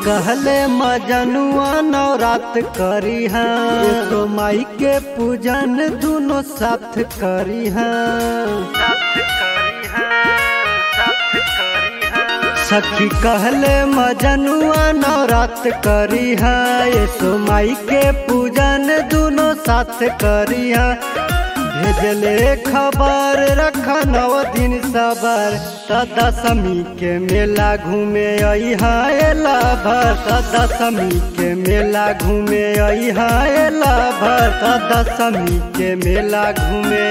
कहले मजनुआ नवरात करी है तो माई के पूजन दोनों साथ करी है सखी कहले मजनुआ नवरात करी है यीशु माई के पूजन दोनों साथ करी है भेजले खबर रख नव दिन सबर त दशमी के मेला घूमे अला भर त दशमी के मेला घूमे अला भर त दशमी के मेला घूमे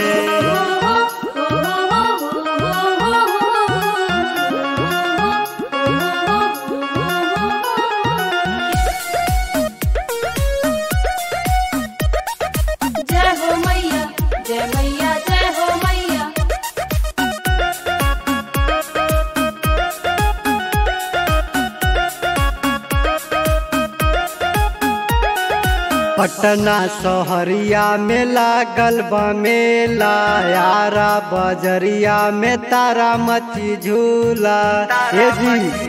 जय हो मैया जय मैया जय हो मैया पटना सहरिया में लागल बा मेला यारा बजरिया में तारा मची झूला हे जी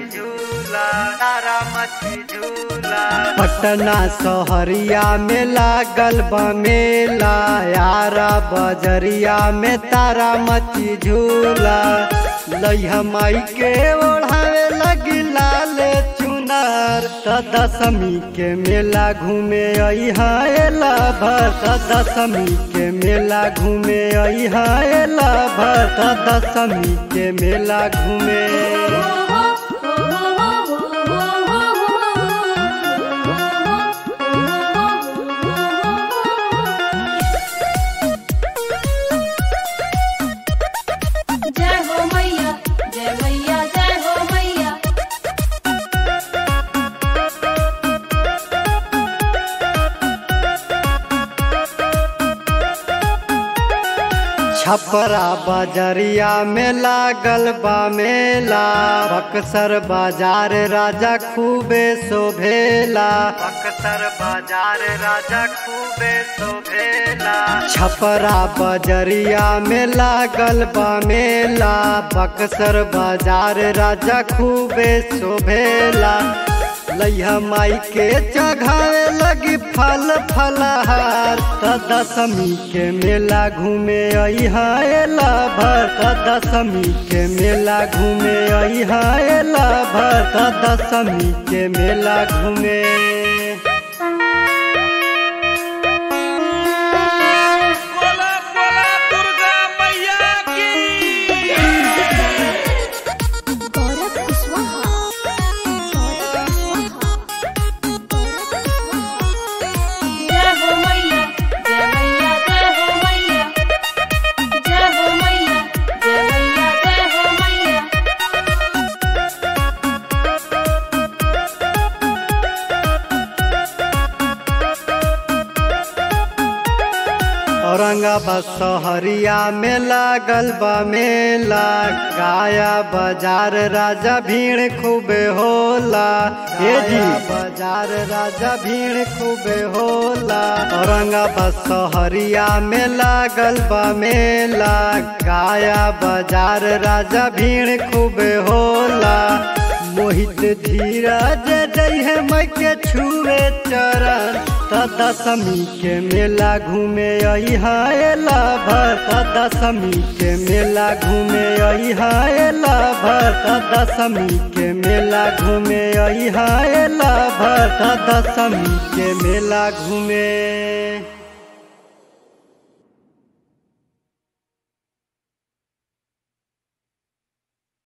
पटना सहरिया में लागल बा मेला यारा बजरिया में तारा मची झूला लैहा माई के ओढ़ावे लगी लाल चुनार त दशमी के मेला घूमे अला भर त दशमी के मेला घूमे अला भर त दशमी के मेला घूमे जय हो मैया जय मैया जय हो मैया छपरा बाजरिया में लागल बा मेला बक्सर बाजार राजा खूबे शोभेला बक्सर बाजार राजा खूबे शोभेला छपरा बाजरिया में लागल बा मेला बक्सर बाजार राजा खूबे शोभेला लैहा माई के चढ़ावे लगी फल फलहार त दशमी के मेला घूमे अला भर त दशमी के मेला घूमे अला भर त दशमी के मेला घूमे बोला बोला दुर्गा मैया की गौरव कुशवाहा गौरव कुशवाहा जय हो मैया जय मैया जय हो मैया जय हो मैया जय मैया जय हो मैया औरंगाबाद सहरिया में लागल बा मेला गाया बाजार राजा भीड़ खूबे होला हे जी बाजार राजा भीड़ खूबे होला औरंगाबाद सहरिया में लागल बा मेला गाया बाजार राजा भीड़ खूबे होला मोहित धीरज जय मैं के छुए चरण त दशमी के मेला घूमे अला भर त दशमी के मेला घूमे अला भर त दशमी के मेला घूमे अला भर त दशमी के मेला घूमे